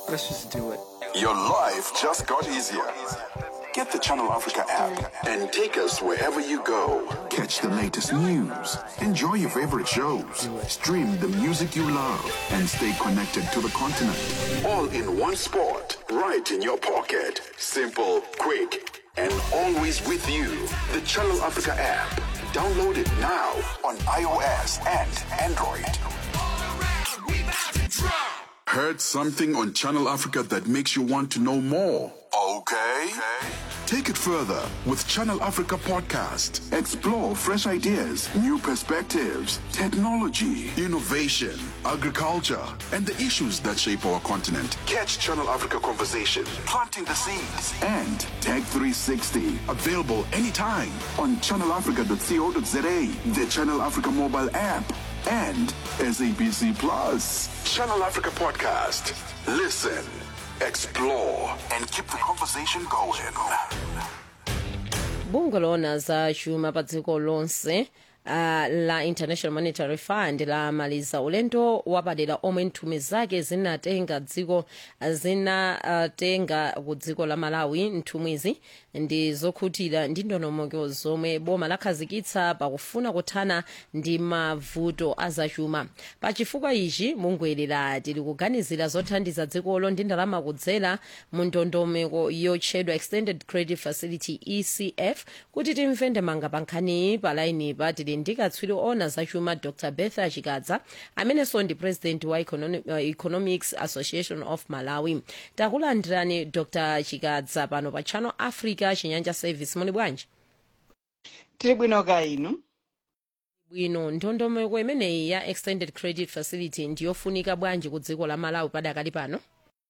Let's just do it. Your life just got easier. Get the Channel Africa app and take us wherever you go. Catch the latest news, enjoy your favorite shows, stream the music you love, and stay connected to the continent. All in one spot, right in your pocket. Simple, quick, and always with you. The Channel Africa app. Download it now on iOS and Android. Heard something on Channel Africa that makes you want to know more? Okay. Take it further with Channel Africa Podcast. Explore fresh ideas, new perspectives, technology, innovation, agriculture, and the issues that shape our continent. Catch Channel Africa Conversation, planting the seeds, and Tech 360. Available anytime on channelafrica.co.za, the Channel Africa mobile app, and SABC Plus. Channel Africa Podcast. Listen, explore, and keep the conversation going. bungwe loona za chuma pa dziko lonse uh, la international monetary fund lamaliza ulendo wapadera omwe nthumwi zake zinatenga dziko zinatenga ku dziko la malawi nthumwizi ndi zokhutira ndi ndondomeko zomwe boma lakhazikitsa pakufuna kuthana ndi mavuto azachuma pachifukwa ichi bungweli lati likuganizira zothandiza dzikolo ndi ndalama kudzera mu ndondomeko yotchedwa extended credit facility ecf kuti timve ndemanga pa nkhaniyi pa lainipa tili ndi katswiri ona zachuma dr betha chikadza amenenso ndi president wa Econo- uh, economics association of malawi takulandirani dr chikadza pano pa channel africa chinyanja service muli bwanji tiri bwino ka inu bwino ndondomeko imeneyi ya extended credit facility ndiyofunika bwanji ku dziko la malawi padakali pano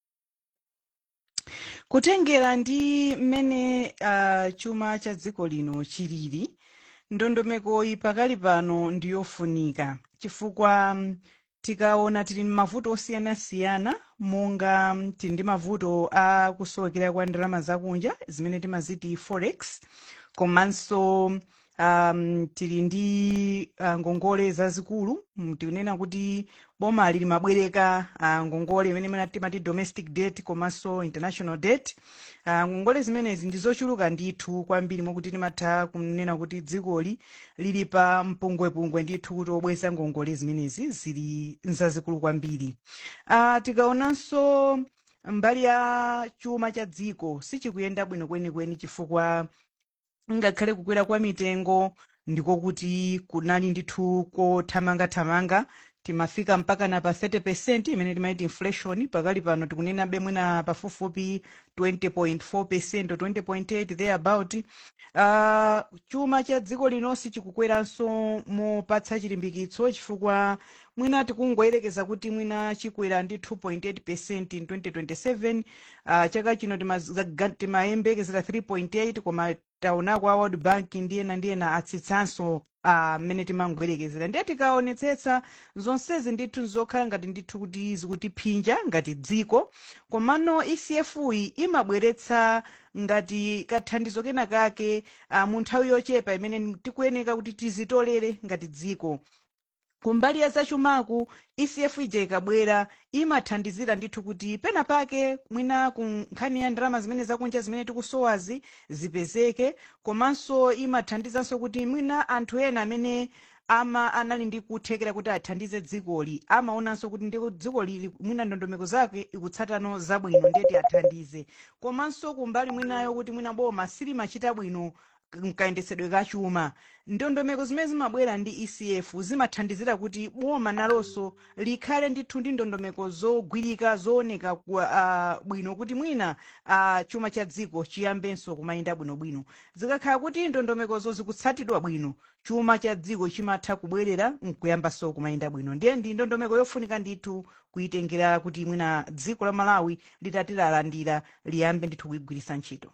kutengera ndi mmene uh, chuma cha dziko lino chilili ndondomekoyi pakali pano ndiyofunika chifukwa mm, tikaona tili m'mavuto osiyanasiyana monga mm, tili ndi mavuto a kusowekera kwa ndalama zakunja zimene timaziti forex komanso um, tili ndi uh, ngongole zazikulu mm, tikunena kuti boma lili mabwereka uh, ngongole imene imene timati domestic debt komanso international debt uh, ngongole zimenezi ndi zochuluka ndithu kwambiri mwakuti timatha kunena kuti dzikoli lili pa mpungwepungwe ndithu kuti obweza ngongole zimenezi zili nzazikulu kwambiri uh, tikaonanso mbali ya chuma cha dziko sichikuyenda bwino kwenikweni chifukwa ngakhale kukwera kwa mitengo ndiko kuti kunali ndithu kothamangathamanga timafika mpaka na pa 30 imene timaiti inflation pakali pano tikunena bemwena pafupifupi 20.4 or 20.8 thereabout uh, chuma cha dziko linonsi chikukweranso mopatsa chilimbikitso chifukwa mwina tikungoyerekeza kuti mwina chikwera ndi 2.8 in 2027 uh, chaka chino timazaga- timayembekezera 3.8 koma taonako a world bank ndiyena ndiyena atsitsanso mmene timangoyerekezera ndiye tikaonetsetsa zonsezi ndithu zokhala ngati ndithu kuti zikutiphinja ngati dziko komano ecf iyi imabweretsa ngati kathandizo kena kake uh, mu nthawi yochepa imene tikuyeneka kuti tizitolere ngati dziko kumbali ya zachumaku ecf ija ikabwera imathandizira ndithu kuti pena pake mwina ku nkhani ya ndalama zimene zakunja zimene tikusowazi zipezeke komanso imathandizanso kuti mwina anthu ena amene ama anali ndi kuthekera kuti athandize dzikoli amaonanso kuti ndi dziko lili mwina ndondomeko zake ikutsatano zabwino ndiyeti athandize komanso kumbali mwinayo kuti mwina boma silimachita bwino mkayendesedwe kachuma ndondomeko zimene zimabwera ndi ecf zimathandizira kuti boma nalonso likhale ndithu ndi ndondomeko zogwirika zooneka uh, bwino kuti mwina uh, chuma cha dziko chiyambenso kumayenda bwinobwino zikakhala kuti ndondomekozo zikutsatidwa bwino chuma cha dziko chimatha kubwerera nkuyambanso kumayenda bwino ndiye ndi ndondomeko yofunika ndithu kuyitengera kuti mwina dziko la malawi litati lalandira liyambe ndithu kuyigwiritsa ntchito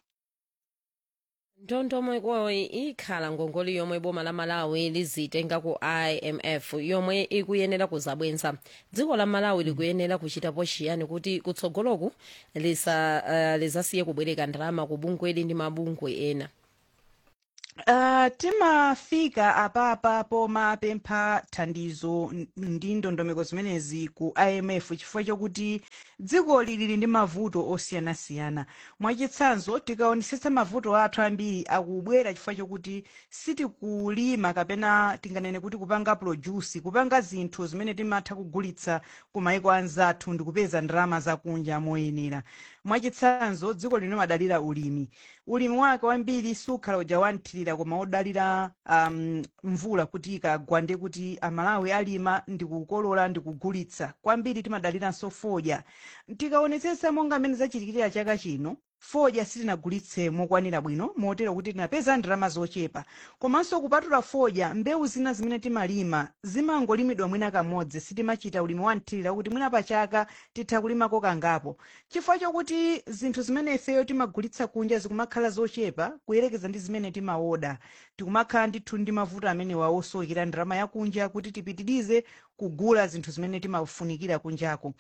ndondomekoyi ikhala ngongole yomwe boma la malawi lizitenga ku imf yomwe ikuyenera kuzabwenza dziko la malawi likuyenera kuchitapo chiyani kuti kutsogoloku lisa uh, lizasiye kubwereka ndalama ku bungweli ndi mabungwe ena Uh, timafika apapa pomapempha thandizo n- ndi ndondomeko zimenezi ku imf chifukwa chokuti dziko lili ndi mavuto osiyanasiyana mwachitsanzo tikaonetsetsa mavuto athu ambiri akubwera chifukwa chokuti sitikulima kapena tinganene kuti kupanga produce kupanga zinthu zimene timatha kugulitsa ku maiko anzathu ndi kupeza ndalama zakunja moyenera mwachitsanzo dziko lino madalira ulimi ulimi wake wambiri sukhala uja wanthirira koma odalira um, mvula kuti ikagwande kuti amalawi alima ndikukolola ndikugulitsa kwambiri timadaliranso fodya tikaonetsetsa monga mmene zachitikira chaka chino fodya sitinagulitse mokwanira bwino motero kuti tinapeza ndalama zochepa komanso kupatula fodya mbewu zina zimene timalima zimangolimidwa mwina kamodzi sitimachita ulimi wanthirira kuti mwina pachaka titha kulimako kangapo chifukwa chokuti zinthu zimene ifeyo timagulitsa kunja zikumakhala zochepa kuyerekeza ndi zimene timaoda tikumakhala ndithu ndi mavuto amene wawosowekera ndalama yakunja kuti tipitirize kugula zinthu zimene timafunikira kunjako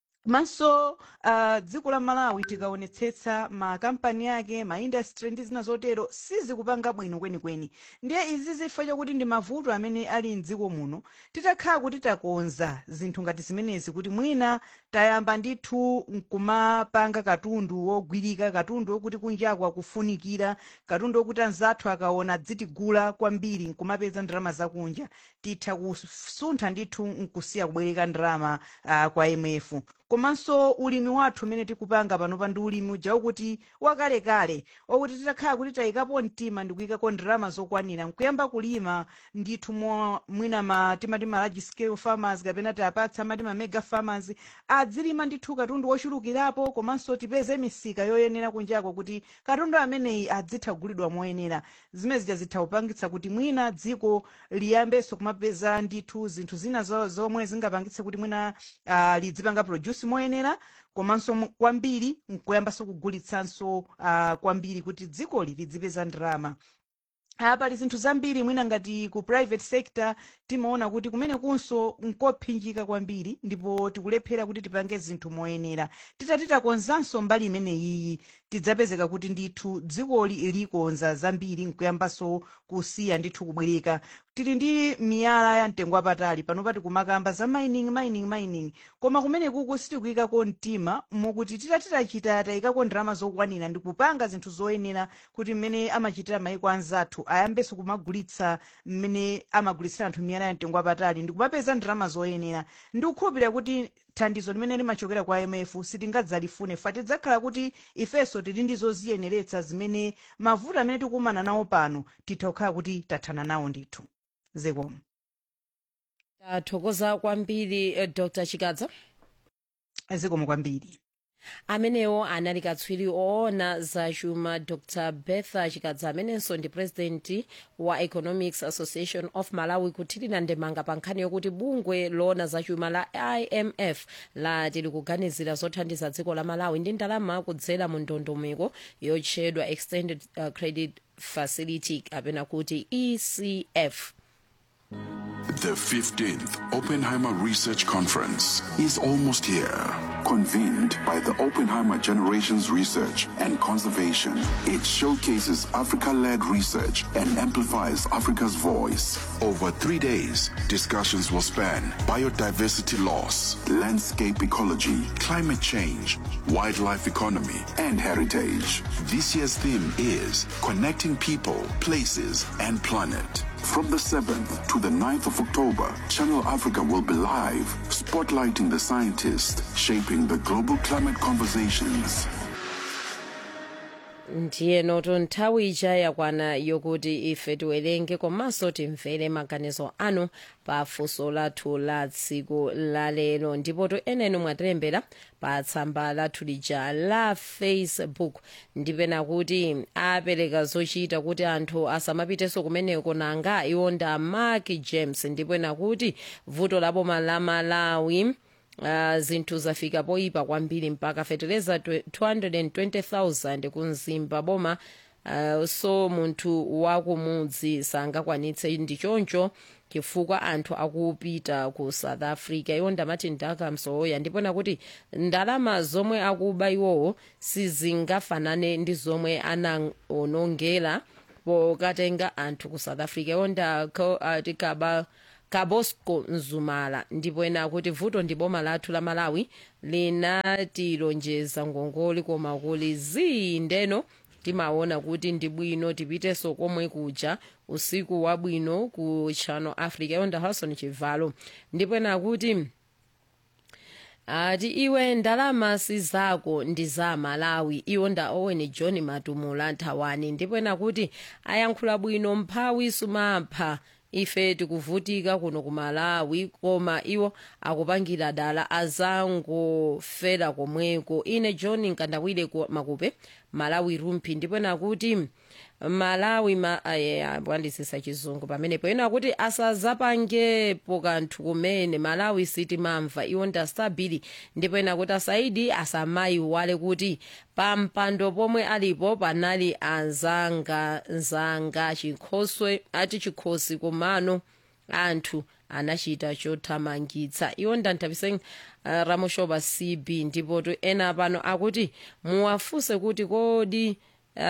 komanso uh, dziko la malawi tikaonetsetsa makampani ake maindastry ndi zina zotero sizikupanga bwino kwenikweni ndiye izi zifukwa chokuti ndi mavuto amene ali mdziko muno titakhala kuti takonza zinthu ngati zimenezi kuti mwina tayamba ndithu nkumapanga katundu wogwirika katundu wokuti kunjako akufunikira katundu wokuti anzathu akaona dzitigula kwambiri nkumapeza ndalama zakunja titha kusuntha ndithu nkusiya kubwereka ndalama uh, kwa imf komanso ulimi wathu umene tikupanga panopa ndi ulimi uja wokuti wakalekale wakuti titakhala kuti tayikapo mtima ndikuyikako ndalama zokwanira nkuyamba kulima ndithu mo mwina ma timati ma large scale farmers kapena tiapatsa amati ma mega farmers adzilima ndithu katundu wochulukirapo komanso tipeze misika yoyenera kunjako kuti katundu ameneyi adzitha kugulidwa moyenera zimene zija zitha kupangitsa kuti mwina dziko liyambenso kumapeza ndithu zinthu zina zo- zomwe zingapangitse kuti mwina uh, lidzipanga produce moyenera komanso mu- kwambiri nkuyambanso kugulitsanso uh, kwambiri kuti dzikoli lidzipeza ndalama Ah, pali zinthu zambiri mwina ngati ku private sector timaona kuti kumene kunso nkophinjika kwambiri ndipo tikulephera kuti tipange zinthu moyenera titati takonzanso mbali imeneyiyi tidzapezeka kuti ndithu dzikoli likonza zambiri nkuyambanso kusiya ndithu kubwereka tili ndi miyala ya mtengo wapatali panopa tikumakamba za mining mining mining koma kumene kuku sitikuyikako mtima mokuti titati tachita tayikako ndalama zokwanira ndikupanga zinthu zoyenera kuti mmene amachitira maiko anzathu ayambenso kumagulitsa mmene amagulitsira anthu miyala ya mtengo wapatali ndikumapeza ndalama zoyenera ndikukhulupirira kuti thandizo limene limachokera kwa imf sitingadzalifune fa tidzakhala kuti ifenso tili ndi zoziyeneretsa zimene mavuto amene tikumana nawo pano titha kukhala kuti tathana nawo ndithu zikomo tathokoza kwambiri eh, dr chikadza zikomo kwambiri amenewo anali katswiri oona za chuma dr bertha chikadza amenenso ndi president wa economics association of malawi kuthirira ndemanga pa nkhani yokuti bungwe loona za chuma la imf lati likuganizira zothandiza dziko la malawi ndi ndalama kudzera mu ndondomeko yotchedwa extended uh, credit facility kapena kuti ecf The 15th Oppenheimer Research Conference is almost here. Convened by the Oppenheimer Generations Research and Conservation, it showcases Africa led research and amplifies Africa's voice. Over three days, discussions will span biodiversity loss, landscape ecology, climate change, wildlife economy, and heritage. This year's theme is Connecting People, Places, and Planet. From the 7th to the 9th of October, Channel Africa will be live, spotlighting the scientists shaping the global climate conversations. ndiye noto nthawi ija yakwana yokuti ife tiwerenge komanso timvere maganizo anu pa funso lathu la tsiku la lero ndipo to enenu mwatilembera pa tsamba lathu lija la facebook ndipena kuti apereka zochita kuti anthu asamapitenso kumeneko nanga iwo nda mark james ndipena kuti vuto la boma la malawi Uh, zinthu zafika poyipa kwambiri mpaka fetereza 220,000 kumzimba boma uh, so munthu wakumudzi sangakwanitse ndi choncho chifukwa anthu akupita ku south africa iwo ndamati ndakamsoya ndipona kuti ndalama zomwe akuba iwowo sizingafanane ndi zomwe anaonongera pokatenga anthu ku south africa yonda ko ati kaba kabosco mzumala ndipo ena akuti vuto ndi boma lathu la malawi linatilonjeza ngongole koma kuli zii ndeno timaona kuti ndi bwino tipitenso komwe kuja usiku wabwino ku channel africa yonda harrison chivalo ndipo ena akuti ati iwe ndalama si zako ndi za malawi iwo nda owen john matumula nthawani ndipo ena kuti ayankhula bwino mphawi sumapha ife tikuvutika kuno ku malawi koma iwo akupangira dala azangofera komweko ine john nkandawire ku makupe malawi rumphi ndipo ena kuti malawi ma ayandisisa chizungu pamenepo ena kuti asazapangepo kanthu kumene malawi sitimamva iwo ndastabili ndipo ena kuti asaidi asamayiwale kuti pampando pomwe alipo panali anzangazanga chikhoswe ati chikhosi komano anthu anachita chothamangitsa iwo ndanthabise uh, ramushoba cb ndipo to ena pano akuti muwafunse kuti kodi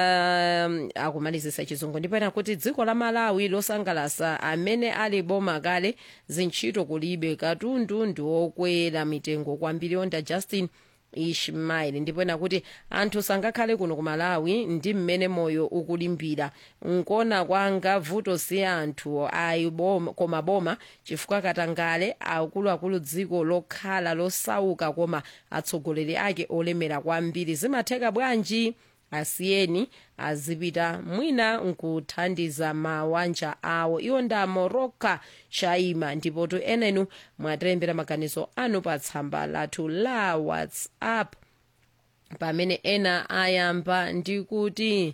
um, akumalizisa chizungu ndipo ena kuti dziko la malawi losangalasa amene ali boma kale zintchito kulibe katundu ndi okwera mitengo kwambiri onda justin ishmael ndipo ena kuti anthu sangakhale kuno ku malawi ndi mmene moyo ukulimbira nkona kwanga vuto si anthu ayi boma koma boma chifukwa katangale akuluakulu dziko lokhala losauka koma atsogoleri ake olemera kwambiri zimatheka bwanji asiyeni azipita mwina nkuthandiza mawanja awo iwo nda moroka shaima ndipo to enenu mwatilembera maganizo anu pa tsamba lathu la whatsapp pamene ena ayamba ndi kuti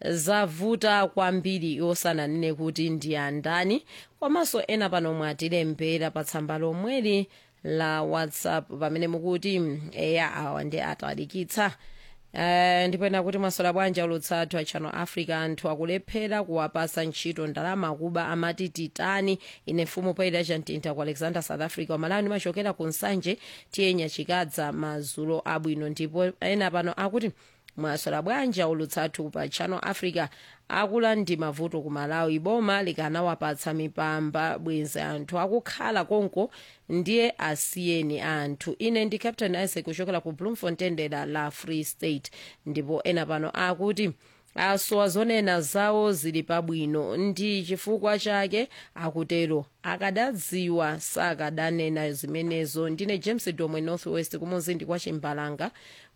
zavuta kwambiri osananene kuti ndi andani komanso ena pano mwatilembera pa tsamba lomweli la whatsapp pamene mukuti eya awa ndi atalikitsa Uh, ndipo ena kuti mwasola bwanji ulutsathu a channel africa anthu akulephera kuwapasa ntchito ndalama kuba amati titani ine mfumu paida chantinta ku alexander south africa wamalawi ndimachokera ku nsanje tiyenya chikadza mazulo abwino ndipo ena pano akuti mwasola bwanji ulutsathu pa channel africa akula ndi mavuto ku malawi boma likanawapatsa mipamba bwenzi anthu akukhala konko ndiye asiyeni anthu ine ndi captain isaac kuchokera ku bloemfontein dera la free state ndipo ena pano akuti asowa zonena zawo zili pabwino ndi chifukwa chake akutero akadadziwa sakadanena zimenezo ndine james domwe northwest kumuzindi kwa chimbalanga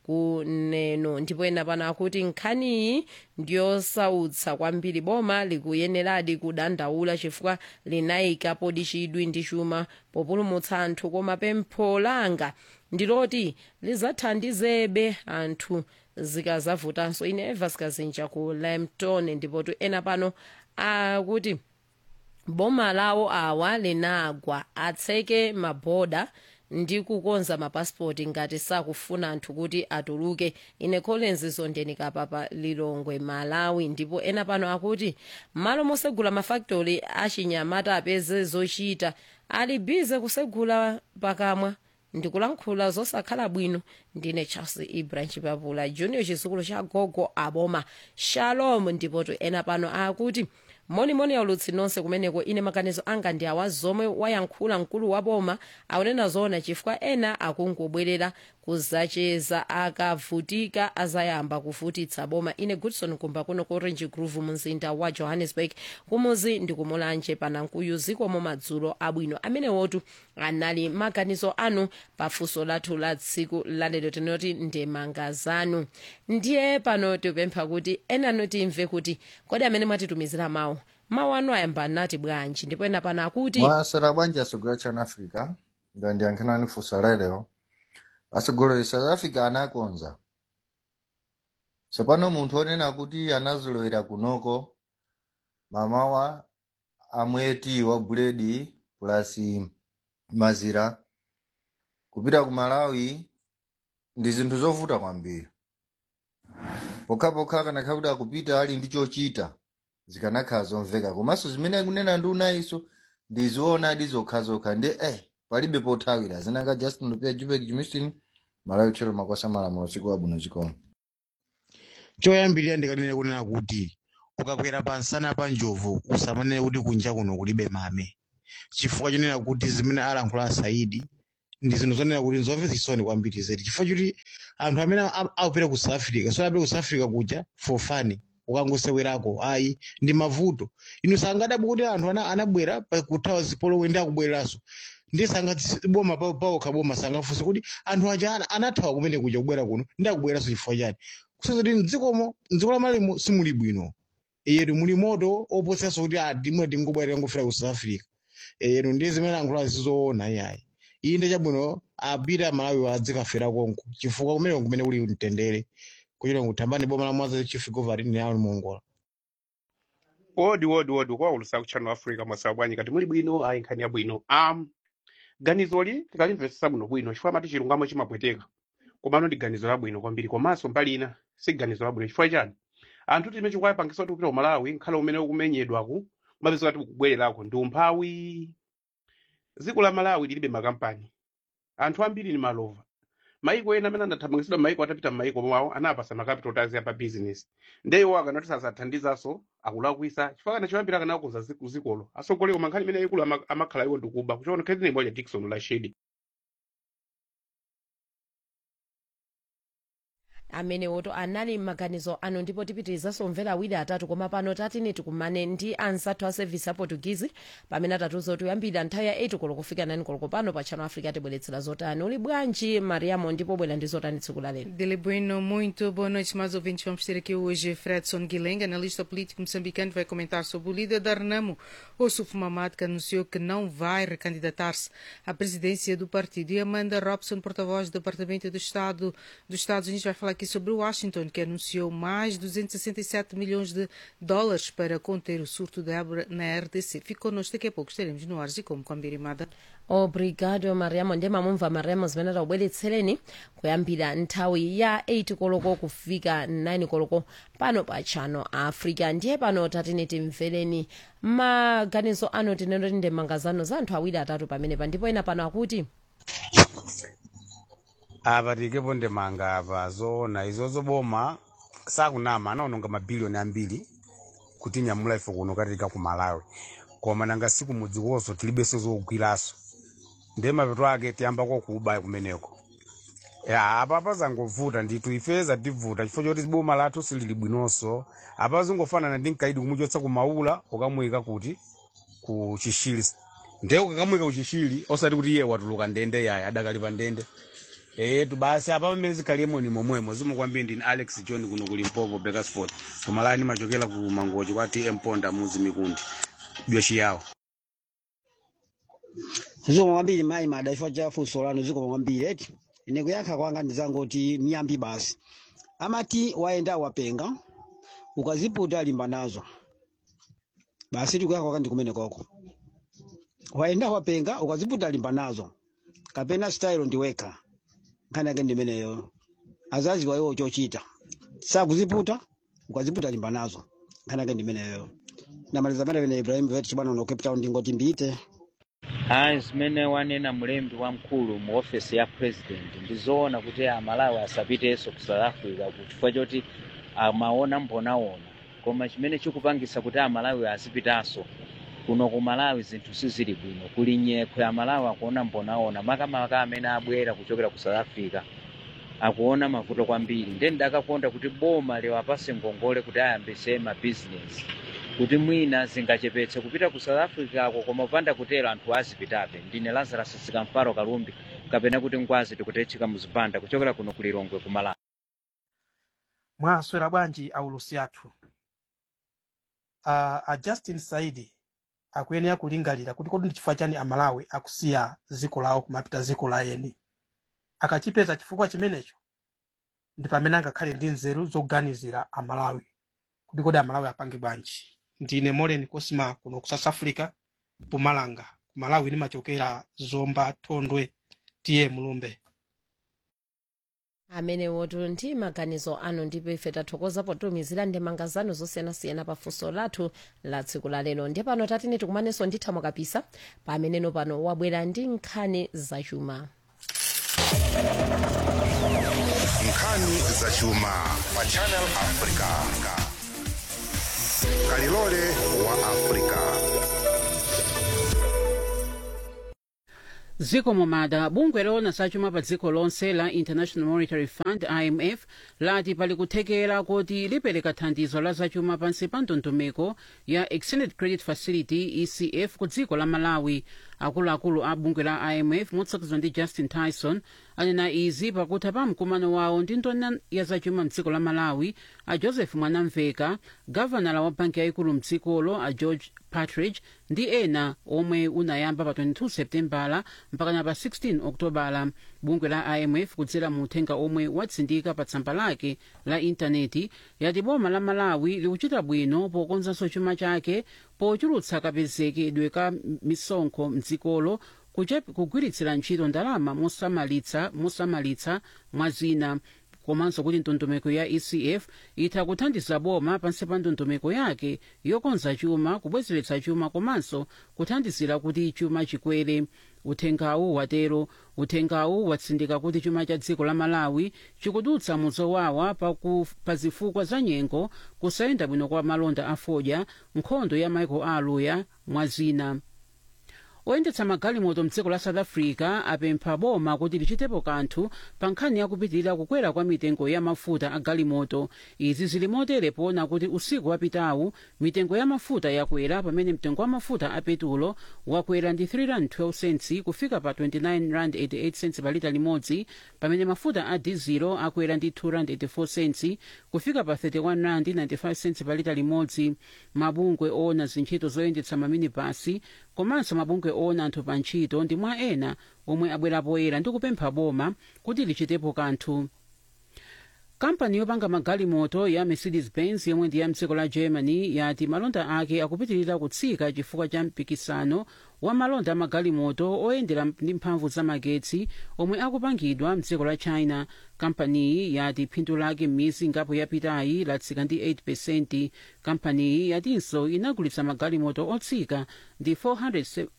kuneno ndipo ena pano akuti nkhaniyi ndiyosautsa kwambiri boma likuyeneradi kudandaula chifukwa linayikapo chidwi ndi chuma populumutsa anthu koma pempho langa ndiloti lidzathandizebe anthu zikazavutanso ine eva sikazinja ku lampton ndipo tu ena pano akuti boma lawo awa linagwa atseke maboda ndi kukonza mapasipoti ngati sakufuna anthu kuti atuluke ine collins zondeni kapapa lilongwe malawi ndipo ena pano akuti malo mosegula mafaktori achinyamata apeze zochita ali bize kusegula pakamwa ndikulankhula zosakhala bwino ndine charles ibrahim chipapula junior chizukulu cha gogo aboma shalom ndipoto ena pano akuti monimoni aulutsi nonse kumeneko ine maganizo anga ndi awa zomwe wayankhula mkulu wa boma akunena zoona chifukwa ena akungobwerera kuzacheza akavutika azayamba kuvutitsa boma ine goodson kumba kuno ku orange groove mumzinda wa johannesburg kumuzi ndikumulanje panankuyu zikomo madzulo abwino amene wotu anali maganizo anu pafunso lathu la tsiku lalero tinoti ndemanga zanu ndiye pano tipempha kuti enanu timve kuti kodi amene mwatitumizira mawu mawu anu ayamba nati bwanji ndipo ena pano akuti mwasera bwanji asogolera chana africa nga ndiyankhanani funso lero asogolera south africa anakonza tsopano munthu onena kuti anazolowera kunoko mamawa amweti wa buledi plus mazira kupita ku malawi ndi zinthu zovuta kwambiri pokhapokha kanakhala kuti akupita ali ndi chochita zikanakhala zomveka komanso zimene akunena ndi unayiso ndizoona ndi zokhazokha ndi eh palibe pothawira zinanga justin lupia jupek jimistin malawi tchero makwasa malamulo siku abwino chikomo choyambirira ndikanene kunena kuti ukakwera pansana pa njovu usamanene kuti kunja kuno kulibe mame chifukwa chonena kuti zimene alankhula asaidi ndi zinthu zonena kuti nzomvetsa chisoni kwambiri zedi chifukwa choti anthu amene a- akupita ku south africa so apita ku south africa kuja for fun ukangosewerako ayi ndi mavuto inu sangadabwe kuti anthu ana- anabwera pa- kuthawa zipolowe ndi akubwereranso ndi sangati boma pawo pawo kaboma sangafunse kuti anthu aja ana- anathawa kumene kuja kubwera kuno ndi akubwereranso chifukwa chani kusenzati kuti mdzikomo mdziko la malimo simuli bwino yetu muli moto oposanso kuti adimwe tingobwerera ngofika ku south africa yetu ndi zimene alankhula zizoona iyayi iyi ndi chabwino apite amalawi adzikafera konko chifukwa kumene kumene kuli mtendere kuchita kuthambani boma la mwaza chief governing nawo mongola wodi wodi wodi kwaulusa ku channel africa mwasawa bwanyi kati muli bwino ayi nkhani ya bwino um, ganizoli tikalimvetsa bwino bwino chifukwa mati chilungamo chimapweteka komano ndi ganizo labwino kwambiri komanso mbali ina si ganizo labwino chifukwa chani anthu timene chikuwayipangiso kuti kupita ku malawi nkhale umene ukumenyedwaku mapeza kuti ukubwererako ndi umphawi dziko la malawi lilibe makampani anthu ambiri ni malova maiko ena amene anathamangitsidwa maiko atapita m'maiko mwawo anapasa makapital tax ya pa business ndeyo akanati sazathandizanso akulakwisa chifukwa kana choyambira akanakuza zikolo asogoleko mankhani imene ikulu ama- amakhala iwo ndikuba kuchona khezi moja dikson la shedi amene woto anali m'maganizo ano ndipo tipitirizanso omvera awiri atatu koma pano tatine tikumane ndi anzathu a service ya portuguese pamene atatuza kuti kuyambira nthawi ya 8 koloko kufika 9 koloko pano pa channel africa tibweretsera zotani uli bwanji mariamo ndipo bwera ndi zotani tsiku la lero Dele Bueno, muito boa noite, mais ouvintes. Vamos ter aqui hoje Fredson Guilherme, analista político moçambicano, vai comentar sobre o líder da Renamo, Ossuf Mamad, que anunciou que não vai recandidatar-se à presidência do partido. E Amanda Robson, porta-voz do Departamento do Estado dos Estados Unidos, vai falar aqui sobre Washington, que anunciou mais 267 milhões de dólares para conter o surto da ébola na RDC. Fique connosco, daqui a pouco estaremos no ar e como com a Mbirimada. obrigado mariamo ndi mamumva mariamo zimene takubweretsereni kuyambira nthawi ya 8 koloko kufika 9 koloko pano pa channel africa ndiye pano tatine timvereni maganizo ano tinenoti ndi mangazano za anthu awiri atatu pamenepa ndipo ena pano akuti apa tikepo ndemanga apa zoona izozo boma sakunama anaononga mabiliyoni ambiri kuti nyamula ife kuno katika ku malawi koma nanga siku mudzikoso tilibenso zogwiraso ndiye mapeto ake tiyambako kuba kumeneko ya apa pazangovuta ndithu ifeza tivuta chifukwa choti boma lathu silili bwinonso apa zingofanana ndi mkaidi kumuchotsa kumaula ukamuyika kuti ku chishili ndiye ukakamuyika ku chishili osati kuti iye watuluka ndende yayi adakali pa ndende etu basi apa pamene zikhaliemo ni momwemo zimwe kwambiri ndini alex john kuno ku limpopo bakersford kumalani machokera ku mangochi kwa tm ponda muzi mikundi byochiyawo zikoma kwambiri mayi mada chifukwa cha funso lanu zikoma kwambiri eti ine kuyankha kwanga ndizangoti miyambi basi amati wayenda wapenga ukaziputa limba nazo basi tikuyankha kwanga ndikumene koko wayenda wapenga ukaziputa limba nazo kapena style ndiwekha nkhani yake ndimeneyo azaziwa iwo chochita sakuziputa ukaziputa limba nazo nkhani yake ndimeneyo namaliza pene pene ibrahim vet chibwana uno cape town ndingoti mbite hayi zimene wanena mlembi wamkulu mu ofesi ya president ndizoona kuti amalawi asapitenso ku south africa chifukwa choti amaona mbonaona koma chimene chikupangisa kuti amalawi azipitanso kuno ku malawi zinthu sizili bwino kuli nyekhwe amalawi akuona mbonaona makamaka amene abwera kuchokera ku south africa akuona mavuto kwambiri ndiye ndakakonda kuti boma liwapase ngongole kuti ayambise mabizinesi kuti mwina zingachepetse kupita ku south africa ako koma upanda kutero anthu azipitabe ndine lazarus sikamfaro kalumbi kapena kuti ngwazi tikutechika muzipanda kuchokera kuno ku lilongwe ku malawi mwaswera bwanji aulusi athu uh, a justin saidi akuyenera kulingalira kuti kodi ndi chifukwa chani amalawi akusiya dziko lawo kumapita dziko la eni akachipeza chifukwa chimenecho ndi pamene angakhale ndi nzeru zoganizira amalawi kuti kodi amalawi apange bwanji ndine molen kosima kuno ku south africa mpumalanga ku malawi ndimachokera zomba thondwe tiye mulumbe amene wotu ndi maganizo anu ndipo ife tathokoza potumizira ndi mangazano zosiyanasiyana pa funso lathu la tsiku la lero ndiye pano tatine tikumanenso ndi thamo kapisa pameneno pano wabwera ndi nkhani zachuma nkhani zachuma pa channel africa kalilole wa afrika dziko momada bungwe loona zachuma pa dziko lonse la international monetary fund imf lati pali kuthekera kuti lipereka thandizo la zachuma pansi pa ndondomeko ya extended credit facility ecf ku dziko la malawi akuluakulu a bungwe la imf motsogozedwa ndi justin tyson anena izi pakutha pa mkumano wawo ndi nduna ya zachuma mdziko la malawi a joseph mwanamveka gavanala wa banki yayikulu mdzikolo a george partridge ndi ena omwe unayamba pa 22 septembala mpakana pa 16 oktobala bungwe la imf kudzera mu uthenga omwe watsindika pa tsamba lake la intaneti yati boma la malawi likuchita bwino pokonzanso chuma chake pochulutsa kapezekedwe ka misonkho mdzikolo kuchep- kugwiritsira ntchito ndalama mosamalitsa mosamalitsa mwa zina komanso kuti ndondomeko ya ecf itha kuthandiza boma pansi pa ndondomeko yake yokonza chuma kubwezeretsa chuma komanso kuthandizira kuti chuma chikwere uthengawu watero uthengawu watsindika kuti chuma cha dziko la malawi chikudutsa muzowawa paku- pa zifukwa za nyengo kusayenda bwino kwa malonda a fodya nkhondo ya michael aluya mwa zina oyendetsa magalimoto mdziko la south africa apempha boma kuti lichitepo kanthu pa nkhani yakupitirira kukwera kwa mitengo ya mafuta a galimoto izi zili motere poona kuti usiku wapitawu mitengo ya mafuta yakwera pamene mtengo wa mafuta a petulo wakwera ndi 312 cents kufika pa 29 rand 88 cents pa lita limodzi pamene mafuta a dizilo akwera ndi 2 rand 84 cents kufika pa 31 rand 95 cents pa lita limodzi mabungwe oona zintchito zoyendetsa maminibasi komanso mabungwe oona anthu pa ntchito ndi mwa ena omwe abwera poyera ndi kupempha boma kuti lichitepo kanthu kampani yopanga magalimoto ya mercedes benz yomwe ndi ya mdziko la germany yati malonda ake akupitirira kutsika chifukwa cha mpikisano wa malonda amagalimoto oyendera ndi mphamvu za magetsi omwe akupangidwa mdziko la china kampaniyi yati phindu lake m'miyezi ingapo yapitayi latsika ndi 8 kampaniyi yatinso inagulitsa magalimoto otsika ndi 400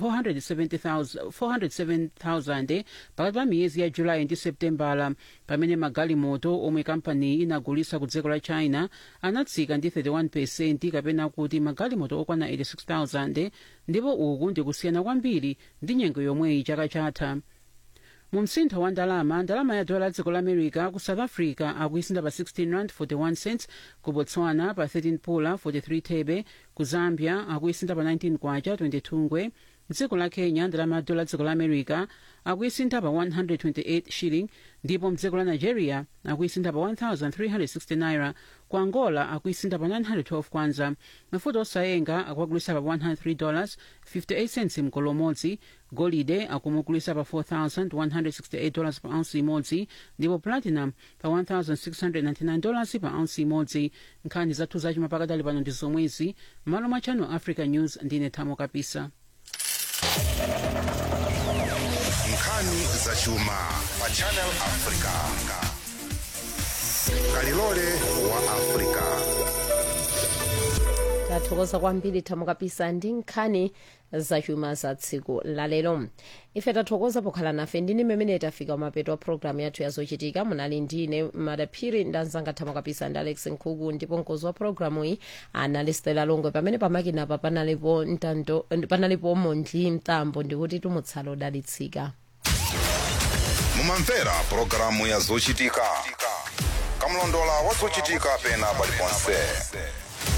470,000 407,000 pakati pa miyezi ya julayi ndi septembala pamene magalimoto omwe kampaniyi inagulitsa ku dziko la china anatsika ndi 31 kapena kuti magalimoto okwana 86,000 ndipo uku ndikusiyana kwambiri ndi nyengo yomweyi chaka chatha mu msintho wa ndalama ndalama ya dola dziko la america ku south africa akuisinda pa 16 rand 41 cents ku botswana pa 13 pula 43 thebe ku zambia akuisinda pa 19 kwacha 22 ngwe mdziko la kenya ndalama ya dola dziko la america akuisinda pa 128 shilling ndipo mdziko la nigeria akuisinda pa 1360 naira ku angola akuisinda pa 912 kwanza mafuta osayenga akuagulisa pa 103 dollars 58 cents mkolo umodzi golide akumugulisa pa 4168 dollars pa ounce imodzi ndipo platinum pa 1699 dollars pa ounce imodzi nkhani zathu zachuma pakadali pano ndi zomwezi malo mwa channel africa news ndine thamo kapisa nkhani zachuma pa channel africa kalilole wa africa tathokoza kwambiri thamo kapisa ndi nkhani zachuma za tsiku lalero ife tathokoza pokhala nafe ndine mmene tafika mapeto a programu yathu yazochitika munali ndine madaphiri ndanzanga thamo kapisa ndi alex nkhuku ndipo mkozi wa programu iyi anali stela longwe pamene pamakinapa panalipo ntando panalipo mondli mtambo ndikuti tumutsala odalitsika mumamvera pulogalamu ya zochitika kamlondola wa zochitika pena paliponse